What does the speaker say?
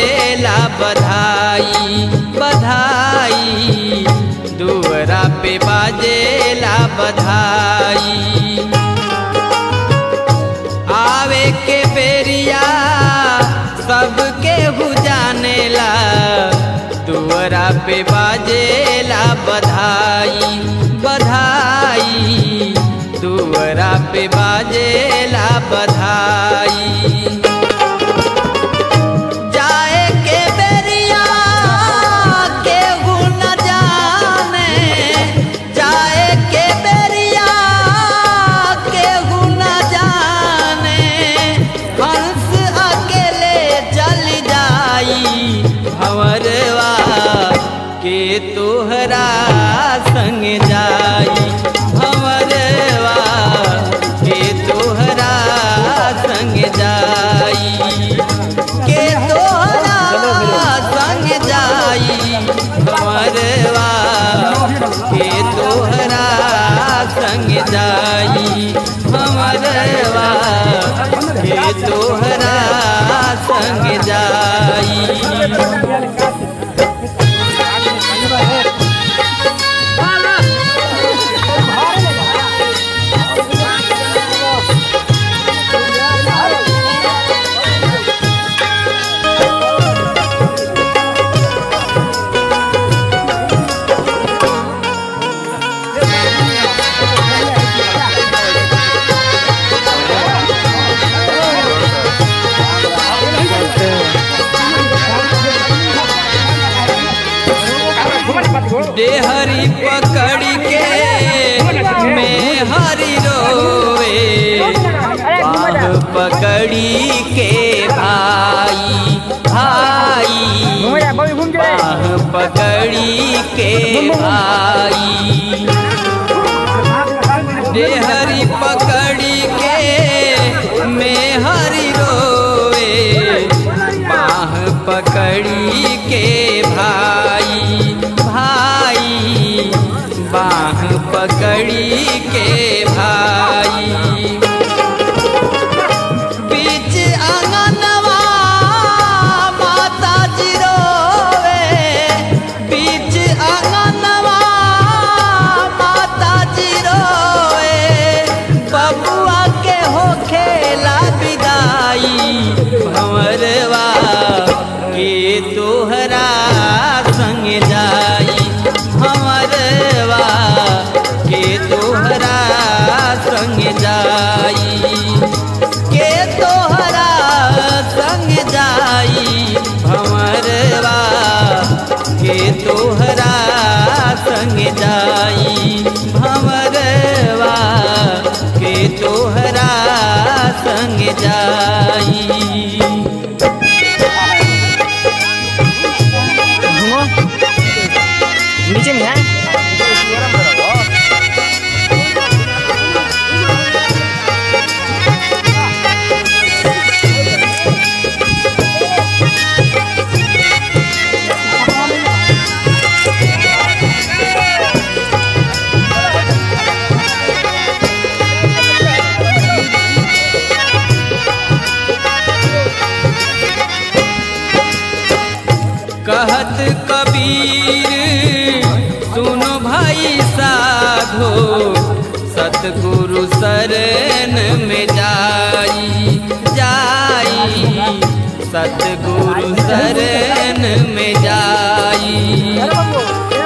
बाजेला बधाई बधाई दुअरा पे बाजेला बधाई आवे के बेरिया सबके हु जानेला दुअरा पे बाजेला बधाई बधाई दुअरा पे बाजेला बधाई जाए के बेरिया केहू न जाने जाए के बेरिया केहू न जाने हंस अकेले चल जाई भंवरवा के तोहरा संग जाई भंवरवा के तोहरा संग जाई के तोहरा संग जाई भंवरवा के तोहरा संग जाई भंवरवा के तोहरा संग जाई देहरी पकड़ के मैं हरी रोवे बाह पकड़ी के भाई भाई बाह पकड़ी के भाई देहरी पकड़ी के मैं हरी रोवे बाह पकड़ी के भाई भाई बाह पकड़ी के भाई बीच आंगनवा माता जी रोवे बीच आंगनवा माता जी रोवे बबुआ के हो खेला विदाई भंवरवा के तोहरा संग जाई भंवरवा के तोहरा संग जाई के तोहरा संग जाई भंवरवा के तोहरा संग जाई भंवरवा के तोहरा संग जाई घूमो नीचे में है कहत कबीर सुनो भाई साधो सतगुरु शरण में जाई जाई सतगुरु शरण में जाई